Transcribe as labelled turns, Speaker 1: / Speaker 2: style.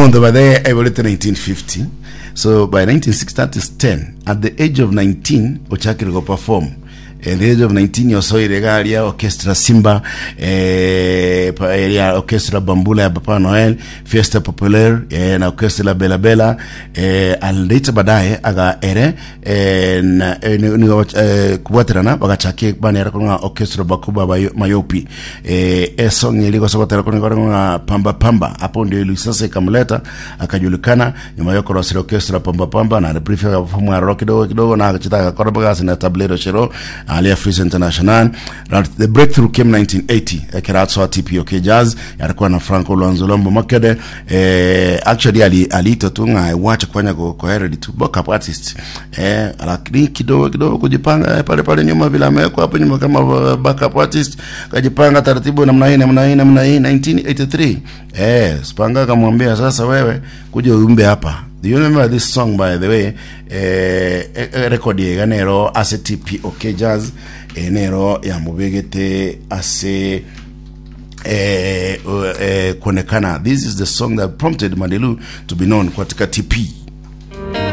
Speaker 1: Mondo by the evolved 1950 so by 1960 that is 10 at the age of 19 ochakire go perform at the age of 19 yosoire gari ya orchestra simba eh, pa- ya orchestra bambula ya papa noel fiesta popular eh, na orchestra bela bela eh, alater baadaye aga ere eh, na eh, ni- ni- eh, kubwatirana bagachake banera kunga orchestra bakuba bayo- mayopi eh, esong iligosogotera kunga pamba pamba hapo ndio ili sasa ikamleta akajulikana nyuma yako rosira orchestra pamba pamba na brief akafumwa rock kidogo kidogo na akachita akakora bagasi na tablero shiro alia Freeze International That the breakthrough came 1980 akiratso TPOK Jazz alikuwa na Franco Luanzolombo Makede eh, actually ali aliitwa tu nga wacha kufanya kwa kwa heredi tu backup artist eh, lakini kidogo kidogo kujipanga eh, pale pale nyuma vile amewekwa hapo nyuma kama uh, backup artist kajipanga taratibu namna hii namna hii namna hii 1983 eh Spanga akamwambia sasa wewe kuja uimbe hapa Do you remember this song by the way eh, eh, eh, record yega nero ase TPOK Jazz eh, nero ya mubegete ase eh, uh, eh, kuonekana this is the song that prompted Madilu to be known katika TP